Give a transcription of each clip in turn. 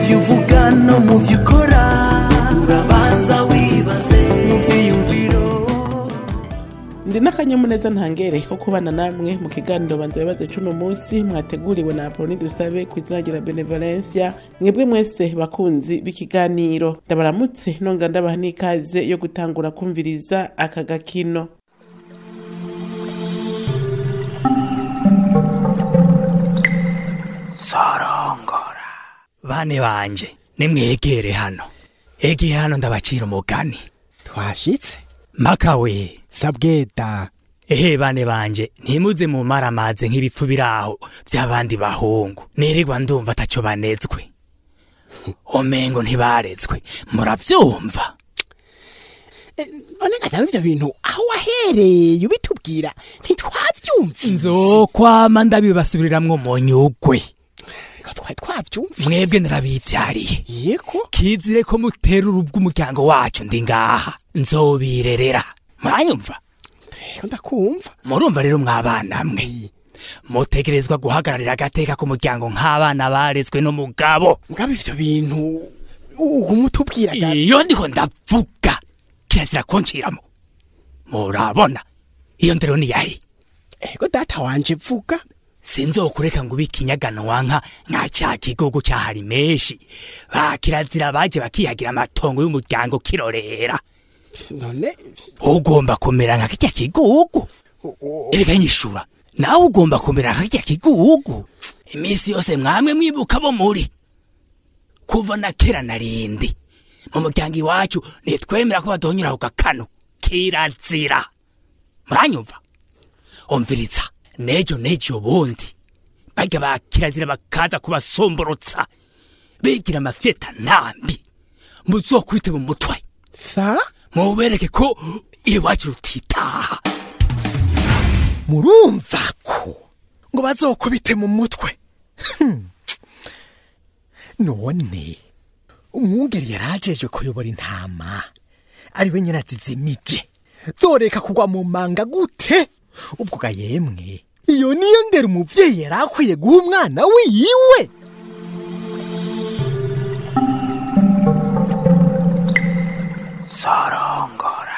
byo uvuga no mu byo ukora urabanza wibaze mu byiyumviro ndi n'akanyamuneza ntangere ko kubana namwe mu kiganiro banza bibaze cuno munsi mwateguriwe na apoloni dusabe ku izina rya benevolencia mwebwe mwese bakunzi b'ikiganiro ndabaramutse nonga ndabaha n'ikaze yo gutangura kumviriza aka gakino sorongora bane banje nimwegere hano egeye hano ndabacira umugani twashitse makawe sabweta ehe bane banje ntimuze mu maramaze nk'ibipfu biraho by'abandi bahungu nirirwa ndumva ataco banezwe omengo ntibarezwe muravyumva none ngataba ivyo bintu aho wahereye ubitubwira ntitwavyumvise nzokwama ndabibasubiriramwo mu nyugwe Ko twari twavyumvise mwebwe narabivyariye yego kizire ko mutera urubwa umuryango wacu ndi ngaha nzobirerera muranyumva Ego ndakumva murumva rero mwabana mwe mutegerezwa guhagararira agateka k'umuryango nk'abana barezwe n'umugabo ngaba ivyo bintu uguma utubwira ga- iyo ndiho ndavuga kirazira kunciramo murabona iyo ndero ni yahe ego data wanje vuga sinzokureka ngo ube ikinyaganwa nka nka ca kigogo cahari menshi ba kirazira baje bakihagira amatongo y'umuryango kirorera none ugomba kumera nka kirya kigugu erega nyishura nawe ugomba kumera nka kirya kigugu iminsi yose mwamwe mwibuka bo muri kuva na kera na rindi mu muryango iwacu ntitwemera ko badonyura ku gakano kirazira muranyumva umviriza nejo nejo bundi barya ba kirazira bakaza kubasomborotsa bigira amafyeta ntambi muzokwite mu mutwe sa mubereke ko iwacu rutitaha murumva ko ngo bazokubite mu mutwe Hmm. none umwungeri yari ajejwe kuyobora intama ari we nyine azizimije zoreka kugwa mu manga gute ubwo ga yemwe iyo niyo ndera umuvyeyi yari akwiye guha umwana wiwe sorongora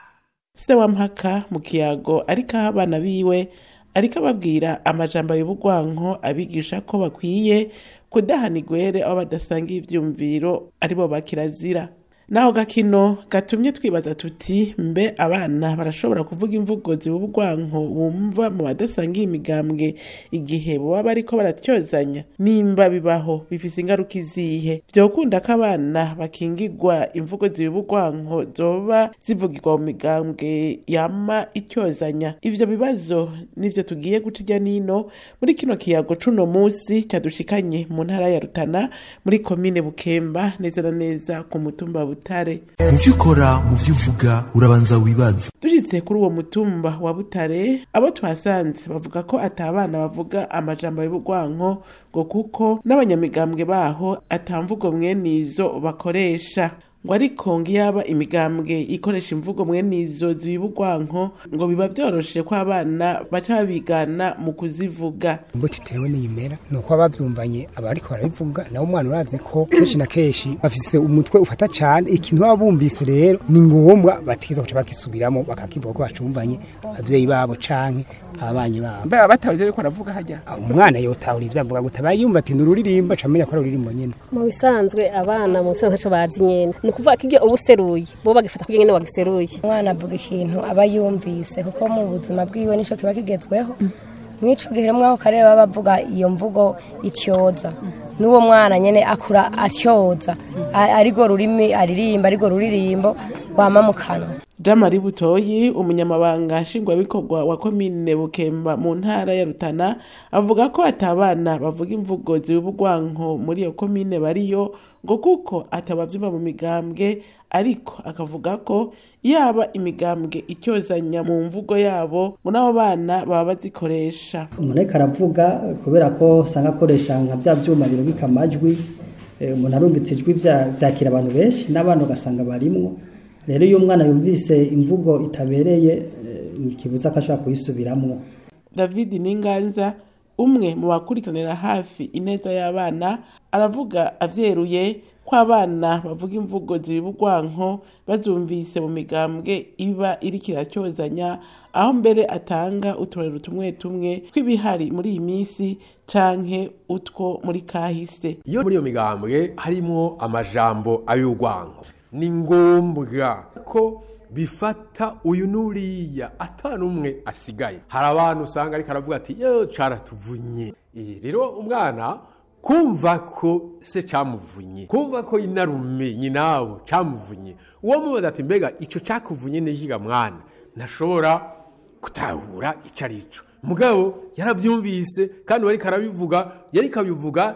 se wa mpaka mu kiyago ariko aho abana biwe ariko ababwira amajambo y'ubugwanko abigisha ko bakwiye kudahana igwere aho badasangiye ivyumviro aribo bakirazira naho gakino gatumye twibaza tuti mbe abana barashobora kuvuga imvugo zibubugwanko bumva mu badasangiye imigambwe igihe boba bariko baratyozanya nimba bibaho bifise ingaruka izihe vyokunda ko abana bakingigwa imvugo zibubugwanko zoba zivugirwa mu migambwe yama ityozanya ivyo bibazo nivyo tugiye guca irya nino muri kino kiyago cuno musi cadushikanye mu ntara ya rutana muri komine bukemba neza na neza ku mutumba butare mu byo ukora mu byo uvuga urabanza wibaze dushitse kuri uwo mutumba wa butare abo twasanze bavuga ko ata abana bavuga amajambo y'ubugwanko ngo kuko n'abanyamigambwe baho atamvugo mwene izo bakoresha ngo ariko ngo iyaba imigambwe ikoresha imvugo mwene izo zibugwanko ngo biba vyoroshe ko abana baca babigana mu kuzivuga imbuto itewe n'iyimera ni uko abavyumvanye abariko barabivuga nawe umwana urazi ko kenshi na kenshi bafise umutwe ufata cane ikintu baba bumvise rero ni ngombwa batigeza kuca bakisubiramo bakakivuga ko bacumvanye abavyeyi babo canke ababanyi babo mbe abatawuje ariko aravuga hajya umwana yotahura ivyo avuga guta abayumva ati ni ururirimbo camenya ko ari ururirimbo nyene mu bisanzwe abana mu bisanzwe ntaco bazi nyene ni ukuvuga ko iyo uba useruye bo bagifata kugira nyene wagiseruye umwana avuga ikintu aba yumvise kuko mu buzima bwiwe nico kiba kigezweho mw'ico gihe rero mwako karere baba bavuga iyo mvugo ityoza n'uwo mwana nyene akura atyoza A- arigo rurimi aririmba arigo ruririmbo rwama mu kanwa Jean-Marie Butoyi umunyamabanga nshingwabikorwa wa komine Bukemba mu ntara ya Rutana avuga ko atabana bavuga imvugo zibugwanko muri iyo komine bariyo ngo kuko atabavyumva mu migambwe ariko akavuga ko yaba imigambwe icyozanya mu mvugo yabo ngo n'abo bana baba bazikoresha umuntu ariko aravuga kubera ko usanga akoresha nka bya byuma birungika amajwi eh, umuntu arungitse ijwi bya- byakira abantu benshi n'abana ugasanga barimwo rero iyo umwana yumvise imvugo itabereye eh, ntikibuza ko ashobora kuyisubiramwo David Ninganza umwe mu bakurikiranira hafi ineza y'abana aravuga avyeruye ko abana bavuga imvugo zibugwanko bazumvise mu migambwe iba iriko iracyozanya aho mbere atanga uturero tumwe tumwe tw'ibihari muri iyi minsi canke utwo muri kahise iyo muri iyo migambwe harimwo amajambo ay'urwango ni ngombwa ko bifata uyu n'uriya atanu umwe asigaye hari abantu usanga ariko aravuga ati yo caratuvunye Eh, rero umwana kumva ko se camuvunye kumva ko inarume nyinabo camuvunye uwo mubaza ati mbega ico cakuvunye n'ikiga mwana ntashobora gutahura ico arico mugabo yaravyumvise kandi wariko arabivuga yariko abivuga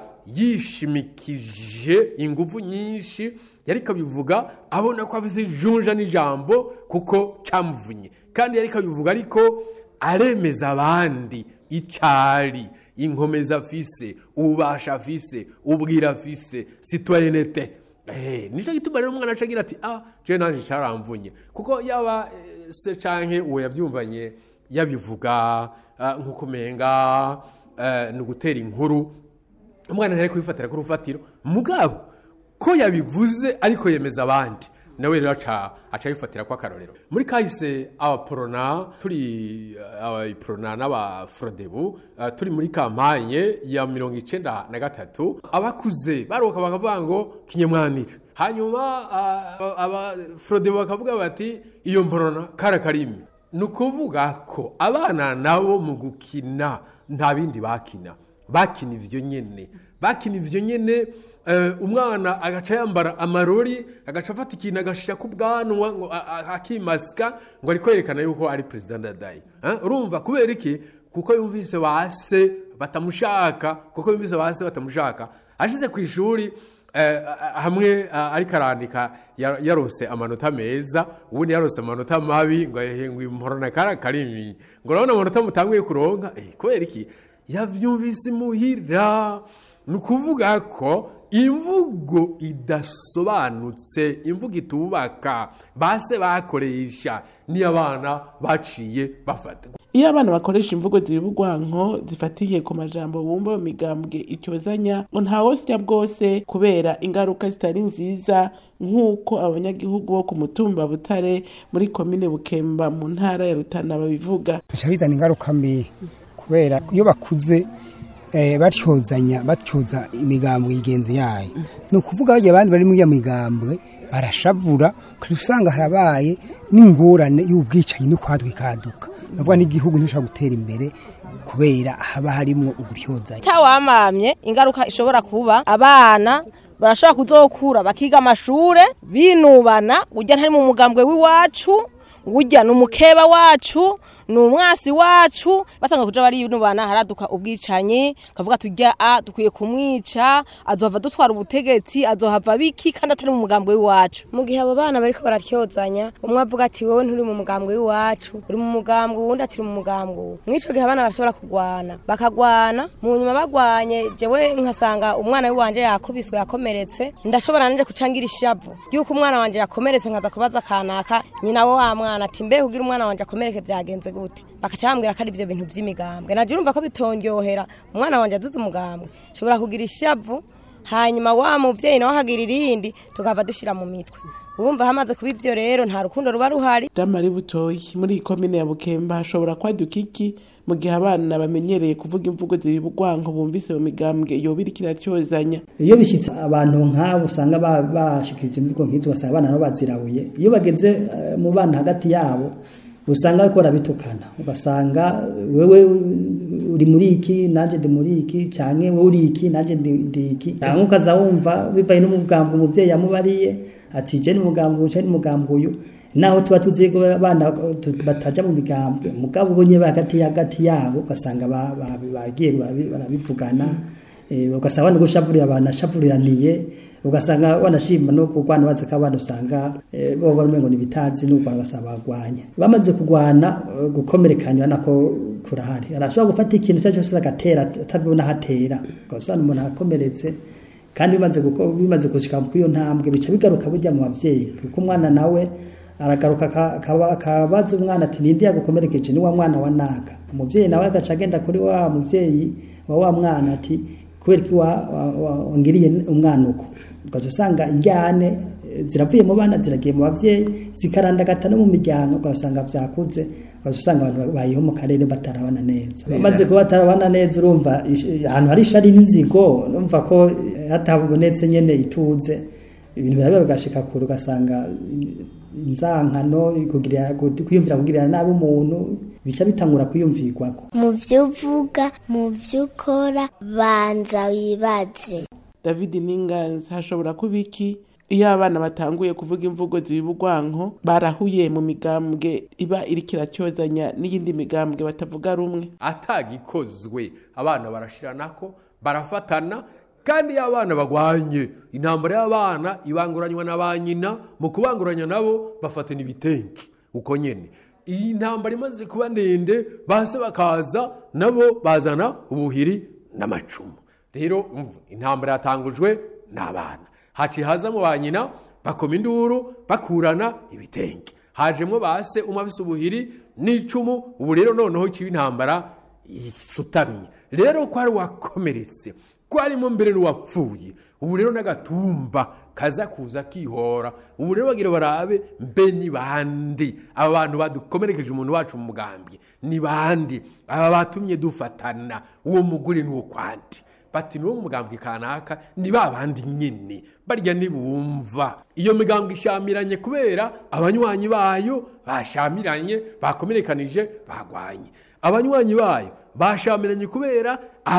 yishimikije ingufu nyinshi yariko abivuga abona ko afise ijunja n'ijambo kuko camuvunye kandi yariko abivuga ariko aremeza abandi icari inkomeza afise ububasha afise ubwira afise citoyenete Eh, nico gituma rero umwana acagira ati ah je nanje caramvunye kuko yaba eh, se canke uwo yavyumvanye yabivuga ah, nk'uko umenga eh, ni ugutera inkuru umwana ntari kubifatira ku rufatiro mugabo ko yabivuze ariko yemeza abandi nawe rero aca aca abifatira ko akarorero muri kahise abaporona turi eh, abaporona n'abafrodebu eh, turi muri kampanye ya mirongo icenda na gatatu abakuze baruka bakavuga ngo kinyemwanire hanyuma ah, abafrodebu bakavuga bati iyo mporona kara karimi ni ukuvuga ko abana nabo mu gukina nta bindi bakina bakina ivyo nyene bakina ivyo nyene eh, umwana agaca yambara amarori agaca afata ikintu agashira ku bwanwa ngo a- a- akimasika ngo ari kwerekana yuko ari perezida ndadaye Eh, urumva kubera iki kuko yumvise base batamushaka kuko yumvise base batamushaka ashize ku ishuri eh, hamwe eh, ariko arandika ya- yarose amanota meza ubundi yarose amanota mabi ngo ehe, ngo imporona kara karimi ngo urabona amanota mutanguye kuronka eh, kubera iki yavyumvise imuhira ni ukuvuga ko imvugo idasobanutse imvugo itubaka base bakoresha niyo abana baciye bafata iyo abana bakoresha imvugo zibugwanko zifatiye ku majambo bumva mu migambwe icyozanya ngo ntawosya bwose kubera ingaruka zitari nziza nk'uko abanyagihugu bo ku mutumba butare muri komine bukemba mu ntara ya rutana babivuga bica bizana ingaruka mbi kubera iyo bakuze eh, batyozanya batyoza imigambwe yigenzi yayo ni ukuvuga bagiye abandi bari muri iyo migambwe barashavura kandi usanga harabaye n'ingorane y'ubwicanyi no kwadwikaduka navuga n'igihugu ntibushobora gutera imbere kubera haba harimwo uburyozanya tawamamye ingaruka ishobora kuba abana barashobora kuzokura bakiga amashure binubana urya ntari mu mugambwe w'iwacu urya ni umukeba wacu ni umwasi wacu batanga kuja barinubana haraduka ubwicanyi kavuga turya a dukwiye kumwica azohava dutwara ubutegetsi azohava biki kandi atari mu mugambwe w'iwacu mu gihe abo bana bariko baratyozanya umwe avuga ati wowe nturi mu mugambwe w'iwacu uri mu mugambwe uwundi ati uri mu mugambwe uwu mw'ico gihe abana bashobora kugwana bakagwana mu nyuma bagwanye jewe nkasanga umwana w'iwanje yakubiswe yakomeretse ndashobora nanje kucangira ishavu yuko umwana wanje yakomeretse nkaza kubaza kanaka nyina wo wa mwana ati mbe kugira umwana wanje akomereke vyagenze gute bakaca bambwira ko ari ivyo bintu vy'imigambwe naje urumva ko bitondyohera umwana wanje azize umugambwe nshobora kugira ishavu hanyuma wa muvyeyi nawe akagira irindi tukava dushira mu mitwe urumva hamaze kuba ivyo rero nta rukundo ruba ruhari jamari butoyi muri iyi komine ya bukemba hashobora kwaduka iki mu gihe abana bamenyereye kuvuga imvugo zibugwanko bumvise mu migambwe yoba iriko iratyozanya iyo bishyitse abantu nk'abo usanga ba- bashikiriza imvugo nk'izo ugasanga abana nabo bazirabuye iyo bageze eh, mu bana hagati yabo usanga bariko barabitukana ugasanga wewe uri muri iki nanjye ndi muri iki canke wewe uri iki nanjye ndi ndi iki canke ukaza wumva bivaye n'umugambo umuvyeyi yamubariye ati je n'umugambo uyu je n'umugambo uyu naho tuba tuzi ko abana tu- bataja mu migambwe mugabo ubonye hagati hagati yabo ugasanga ba- ba- bagiye barabi- barabivugana eh, ugasanga bana gushavurira abantu ashavuriraniye ugasanga wanashima no kurwana bazi ko abana usanga eh, bo bari umengo nibitazi no kurwana basaba bagwanye bamaze kurwana eh, gukomerekanya nako kurahari arashobora gufata ikintu cyaje cyose agatera atabibona hatera ugasanga umuntu akomeretse kandi bimaze guko bimaze gushika kuri iyo ntambwe bica bigaruka burya mu bavyeyi kuko umwana nawe aragaruka aka- akaba- akabaza umwana ati ninde yagukomerekeje ni wa mwana wa naka umuvyeyi nawe agaca agenda kuri wa muvyeyi wa wa mwana ati kubera ko wa- wa- wa- wangiriye umwana uko ugaca usanga injyane eh, ziravuye mu bana ziragiye mu bavyeyi zikarandagata no mu miryango ugasanga vyakuze ugaca usanga abantu bayeho mu karere batarabana neza bamaze kuba batarabana neza urumva ish- ahantu hari ishari n'inzigo urumva ko eh, hatabonetse nyene ituze ibintu biraba bigashika kure ugasanga inzankano kugira kwiyumvira kugirira nabi umuntu bica bitangura kwiyumvirwako mu byo uvuga mu byo ukora banza wibaze david ninganzi hashobora kuba iki iyo abana batanguye kuvuga imvugo zibibugwanko barahuye mu migambwe iba iriko iracyozanya n'iyindi migambwe batavuga rumwe atagikozwe abana barashiranako barafatana kandi iyo abana bagwanye intambara y'abana ibanguranywa na ba nyina mu kubanguranya nabo bafatana ibitenki uko nyene iyi ntambara imaze kuba ndende base bakaza nabo bazana ubuhiri n'amacumu rero umva, intambara yatangujwe n'abana haciye hazamo ba nyina bakoma induru bakurana ibitenki hajemwo base umwe afise ubuhiri n'icumu ubu rero noneho kiba intambara isutamye rero ko ari wakomeretse ko harimo mbere n'uwapfuye ubu rero n'agatumba kaza kuza kihora ubu rero bagira barabe mbe ni bandi aba bantu badukomerekeje umuntu wacu mu mugambi ni bandi aba batumye dufatana uwo mugore n'uwo kwandi bati ni wo mugambwe kanaka ni ba bandi nyine barya ntibumva iyo migambwe ishamiranye kubera abanywanyi bayo bashamiranye bakomerekanije bagwanye abanywanyi bayo bashamiranye kubera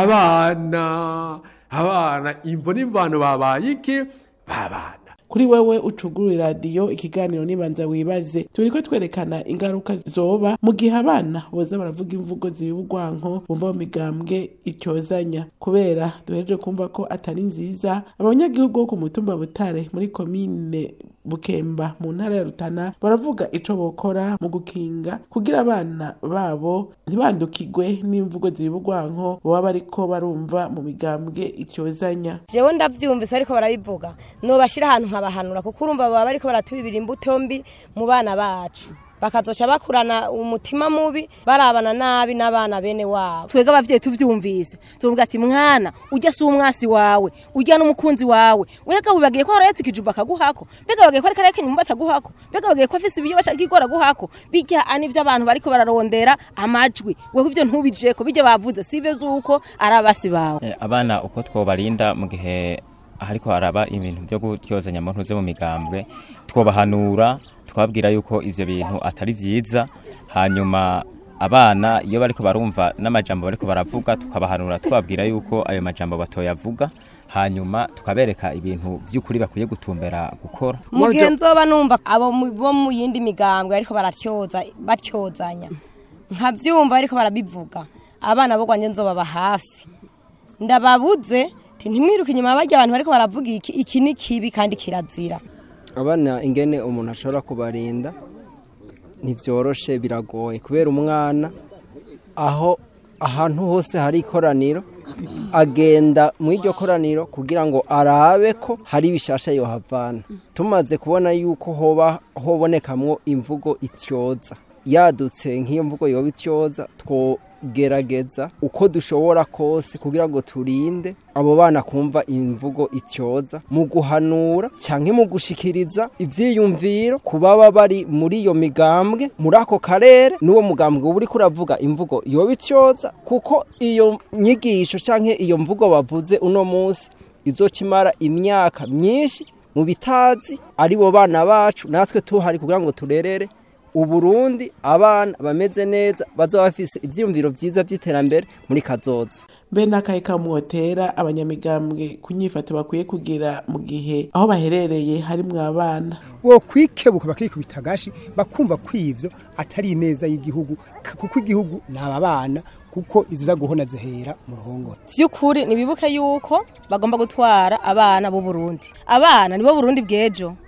abana abana imvo n'imvano babaye iki babana kuri wewe ucugura iradiyo ikiganiro nibanza wibaze turiko twerekana ingaruka zoba mu gihe abana boza baravuga imvugo zibibugwanko bumva mu migambwe icyozanya kubera duhereje kumva ko atari nziza abanyagihugu bo ku mutumba butare muri komine bukemba mu ntara ya rutana baravuga ico bokora mu gukinga kugira abana babo ntibandukirwe n'imvugo zibibugwanko baba bariko barumva mu migambwe icyozanya jewe ndavyumvise ariko barabivuga nobashira ahantu nkabahanura kuko urumva baba bariko baratubibira imbuto mbi mu bana bacu bakazoca bakurana umutima mubi barabana nabi n'abana bene wabo twebwe abavyeyi tuvyumvise tuvuga ati mwana ujya si umwasi wawe ujya n'umukunzi wawe wega wibagiye ko harayatse ikijuba akaguhako mbega wibagiye ko ariko arakenye umubata aguhako mbega wibagiye ko afise ibiyo bashaka igora guhako bijya anivyo abantu bariko bararondera amajwi wewe ivyo ntubijeko bijya bavuze sivyo zuko ari abasi bawe Eh, abana uko twobarinda mu gihe hariko haraba ibintu byo gutyozanya mu ntuze mu migambwe twobahanura twabwira yuko ivyo bintu atari vyiza hanyuma abana iyo bariko barumva n'amajambo bariko baravuga tukabahanura twabwira yuko ayo majambo batoyavuga hanyuma tukabereka ibintu by'ukuri bakwiye gutumbera gukora mu gihe nzoba numva abo mu- bo mu yindi migambwe ariko baratyoza batyozanya nkavyumva ariko barabivuga abana bo kwanje nzobaba hafi ndababuze ti ntimwiruke inyuma barya abantu bariko baravuga iki iki ni kibi kandi kirazira abana ingene umuntu ashobora kubarinda ntibyoroshe biragoye kubera umwana aho ahantu hose hari ikoraniro agenda mu iryo koraniro kugira ngo arabe ko hari ibishasha yohavana tumaze kubona yuko hoba hobonekamwo imvugo ityoza yadutse nk'iyo mvugo yoba ityoza twogerageza uko dushobora kose kugira ngo turinde abo bana kumva imvugo ityoza mu guhanura cyangwa mu gushikiriza ivyiyumviro ku baba bari muri iyo migambwe muri ako karere n'uwo mugambwe uba uriko uravuga imvugo yoba ityoza kuko iyo nyigisho cyangwa iyo mvugo bavuze uno munsi izokimara imyaka myinshi mu bitazi ari bo bana bacu natwe tuhari kugira ngo turerere uburundi abana bameze neza bazaba bafise ivyiyumviro vyiza vy'iterambere muri kazoza mbe n'akahe kamwotera abanyamigambwe ku nyifato bakwiye kugira mu gihe aho baherereye harimwo abana wo kwikebuka bakikubita agashi bakumva ko ivyo atari ineza y'igihugu k- kuko igihugu ni aba bana kuko iziza guhona zihera mu ruhongore vy'ukuri nibibuke yuko bagomba gutwara abana b'u Burundi abana nibo Burundi bw'ejo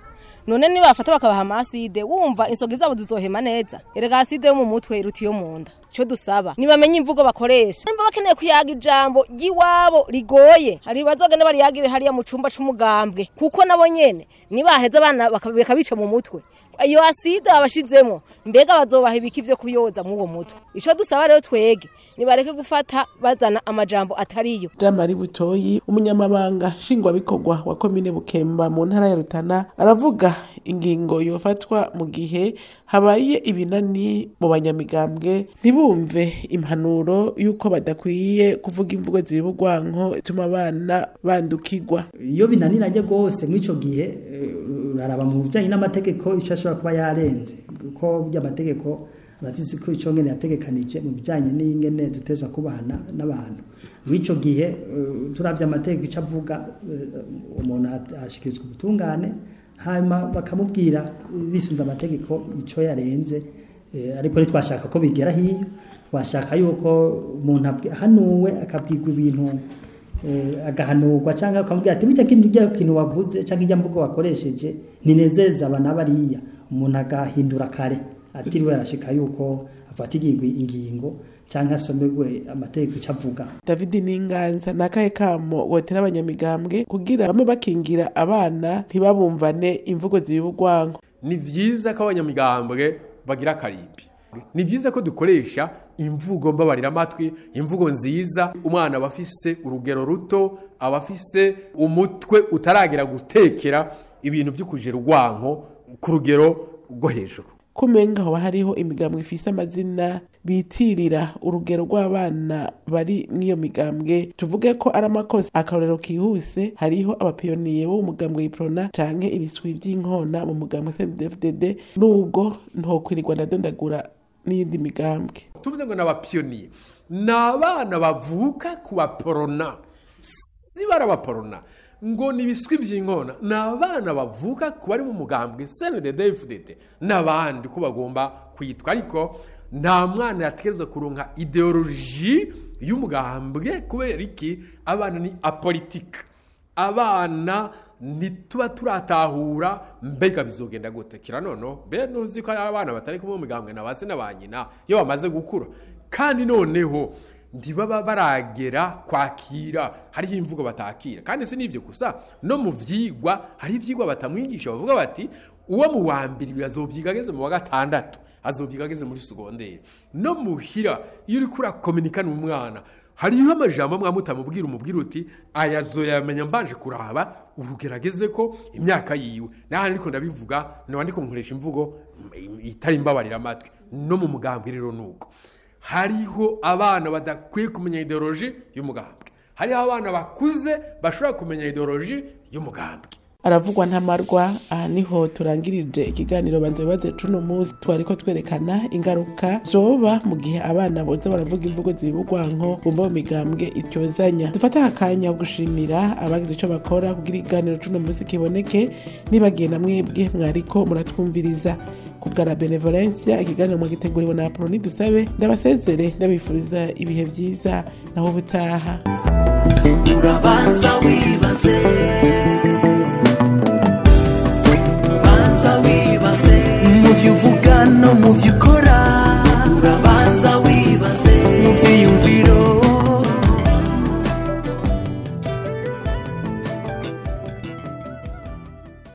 none nibafata bakabaha amaside wumva insogi zabo zizohema neza erega aside yo mu mutwe iruta iyo mu nda icyo dusaba nibamenye imvugo bakoresha nimba bakeneye kuyaga ijambo ry'iwabo rigoye hari bazogenda bariyagire hariya mu cumba c'umugambwe kuko nabo nyene nibaheza abana baka- bakabica mu mutwe iyo aside babashizemo mbega bazobaha ibiki vyo kuyoza mu uwo mutwe ico dusaba rero twege nibareke gufata bazana amajambo atariyo jean marie butoyi umunyamabanga nshingwabikorwa wa komine bukemba mu ntara ya rutana aravuga ingingo yofatwa mu gihe habaye ibinani mu banyamigambwe ntibumve impanuro y'uko badakwiye kuvuga imvugo ziba urwanko ituma abana bandukirwa iyo binaniranye rwose muri icyo gihe eh, uraraba mu bijyanye n'amategeko icyo ashobora kuba yarenze kuko by'amategeko arafise ko icyo ngene yategekanije mu bijyanye n'ingene duteza kubahana n'abantu muri icyo gihe eh, turavye amategeko icyo avuga eh, umuntu at- ashikirizwa ubutungane hanyuma bakamubwira eh, bisunze amategeko icyo yarenze eh, ariko ntitwashaka ko bigera hiyo twashaka yuko umuntu abwi- ahanuwe akabwirwa ibintu eh, agahanurwa cyangwa akamubwira ati burya kintu ijya kintu wavuze cyangwa ijya mvugo wakoresheje ninezeza aba n'abariya umuntu agahindura kare atiriwe arashika yuko afatirwa ingingo cyangwa asomerwe amategeko icyo avuga david n'inganza ni akahe kamo wotera abanyamigambwe kugira bamwe bakingira abana ntibabumvane imvugo ziba urwanko ni byiza ko abanyamigambwe bagira akarimbi ni byiza ko dukoresha imvugo mbabarira amatwi imvugo nziza umwana aba afise urugero ruto aba afise umutwe utaragera gutekera ibintu byo kujera urwanko ku rugero rwo hejuru kumenga hoba hariho imigambwe ifise amazina bitirira urugero rw'abana bari mw'iyo migambwe tuvuge ko ari amakosa akarorero kihuse hariho abapiyoniye bo mu mugambwe iprona canke ibiswi vy'inkona mu mugambwe CNDD-FDD nubwo ntokwirirwa ndadondagura n'iyindi migambwe tuvuze ngo ni abapiyoniye ni abana bavuka ku baporona si bari abaporona ngo ni ibiswi by'inkona ni abana bavuka ku bari mu mugambwe cndddfdd n'abandi ko bagomba kwitwa ariko nta mwana yategerezwa kuronka ideoloji y'umugambwe kubera iki abana ni apolitika abana ntituba turatahura mbega bizogenda gute kira noneho be nuzi ko abana batari kumwe mu migambwe na base na ba nyina iyo bamaze gukura kandi noneho ntibaba baragera kwakira hariho imvugo batakira kandi si n'ibyo gusa no mu vyigwa hari ivyigwa batamwigisha bavuga bati uwo mu wa mbere azovyiga ageze mu wa gatandatu azovyiga ageze muri segonderi no muhira iyo uriko urakominika n'umwana hariho amajambo amwe mutamubwira umubwira uti aya zoyamenya mbanje kuraba urugerageze ko imyaka yiwe naho ariko ndabivuga noba ndiko nkoresha imvugo itari imbabarira amatwi no mu mugambwe rero nuko hariho abana badakwiye kumenya ideoloji y'umugambwe hariho abana bakuze bashobora kumenya ideoloji y'umugambwe aravugwa ntamarwa aha niho turangirije ikiganiro banza bibaze cuno munsi twariko twerekana ingaruka zoba mu gihe abana boza baravuga imvugo ziba urwanko bumva mu migambwe ityozanya dufate aka kanya ko gushimira abagize ico bakora kugira ikiganiro cuno munsi kiboneke nibagiye na mwebwe mwariko muratwumviriza kubwa la benevolencia ikiganiro mwagiteguriwe na apoloni dusabe ndabasezere ndabifuriza ibihe vyiza naho ubutaha urabanza wibaze banza wibaze mu byo uvuga no mu byo ukora